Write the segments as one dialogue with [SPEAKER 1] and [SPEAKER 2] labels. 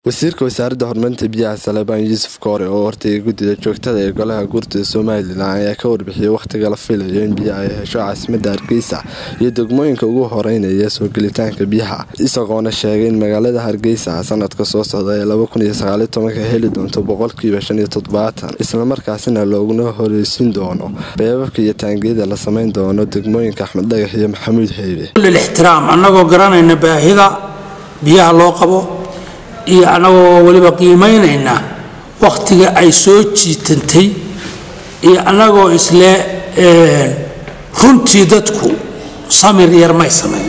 [SPEAKER 1] wasiirka wasaaradda horumarinta biyaha salebaan yuusuf koore oo hortagay guddida joogtada ee golaha guurtida somalilan ayaa ka warbixiyey wakhtiga la filayo in biyo ay hesho caasimadda hargeysa iyo degmooyinka ugu horeynaya soo gelitaanka biyaha isagoona sheegay in magaalada hargeysa sanadka soo socda ee heli doonto boqolkiiba islamarkaasina looguna horeysin doono beebabka iyo taangiyada la samayn doono degmooyinka axmed dhagax iyo maxamuud heybe
[SPEAKER 2] ixtiraam annagoo garanayna baahida biyaha loo qabo iyo annagoo weliba qiimaynayna wakhtiga ay soo jiitantay iyo annagoo isle runtii dadku samir yar may samayn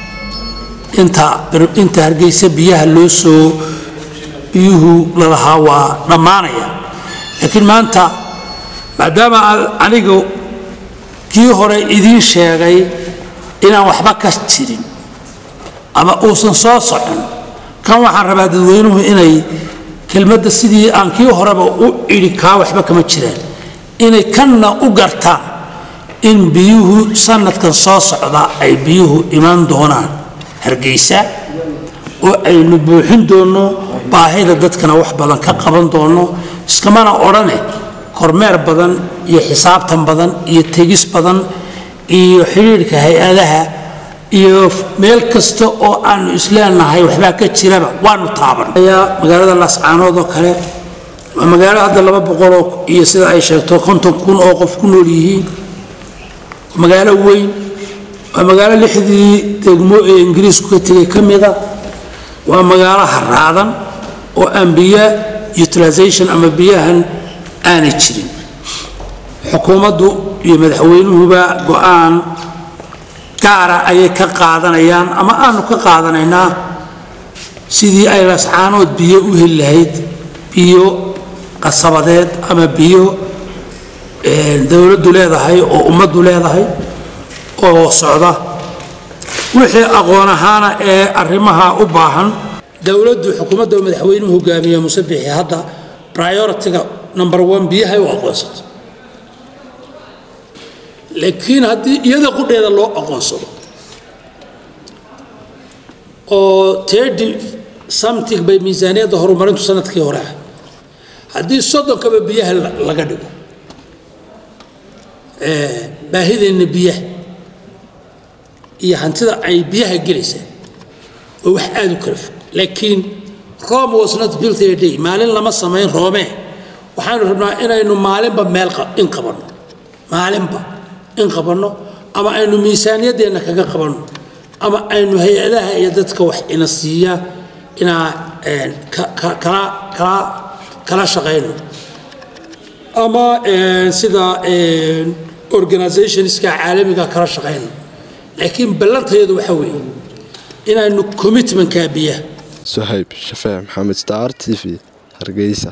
[SPEAKER 2] inta hargeysa biyaha loo soo biyuhu lalahaa waa dhammaanaya laakiin maanta maadaama anigu kii hore idiin sheegay inaan waxba ka jirin ama uusan soo socon kan waxaan rabaa dadweynuhu inay kelmadda sidii aan kii horeba u idhi kaa waxba kama jiraan inay kanna u gartaan in biyuhu sanadkan soo socda ay biyuhu iman doonaan hargeysa oo aynu buuxin doonno baahida dadkana wax badan ka qaban doonno iskamana odhane kormeer badan iyo xisaabtan badan iyo tegis badan iyo xidhiidhka hay-adaha iyo meel kasta oo aanu isleenahay waxbaa ka jiraba waanu taaban magaalada laascaanood oo kale waa magaalo hadda laba boqoloo iyo sida ay sheegto konton kun oo qof ku nool yihiin magaalo weyn waa magaalo lixdii degmo ee ingiriisku ka tegay ka mida waa magaalo haraadan oo aan biyo utilisation ama biyahan aanay jirin xukuumaddu iyo madaxweynuhuba go-aan gaara ayay ka qaadanayaan ama aanu ka qaadanaynaa sidii ay lascaanood biyo u heli lahayd biyo qasabadeed ama biyo dowladdu leedahay oo ummaddu leedahay oo socda wixii aqoon ahaana ee arrimaha u baahan dowladdu xukuumadda madaxweynuhu hogaamiya musabixi hadda prioritiga number one biyahay u aqoonsato laakiin haddii iyada qudheeda loo aqoonsado oo tedi something bay miisaaniyadda horumarintu sanadkii hore ah haddii soddonkaba biyaha laga dhigo baahideenna biyaha iyo hantida ay biyaha gelaysaa oo wax aada u kala fog laakiin rome was not built a day maalin lama samayn roome waxaanu rabnaa inaynu maalinba meel in qabanno maalinba in qabanno ama aynu miisaaniyaddeenna kaga qabanno ama aynu hay-adaha iyo dadka wax ina siiya inaa kala shaqayno ama sida organizationska caalamiga kala shaqayno laakiin ballantayadu waxaa weeye inaynu commitmentkaa biyaha
[SPEAKER 1] suhayb shafee maxamed star t v hargeysa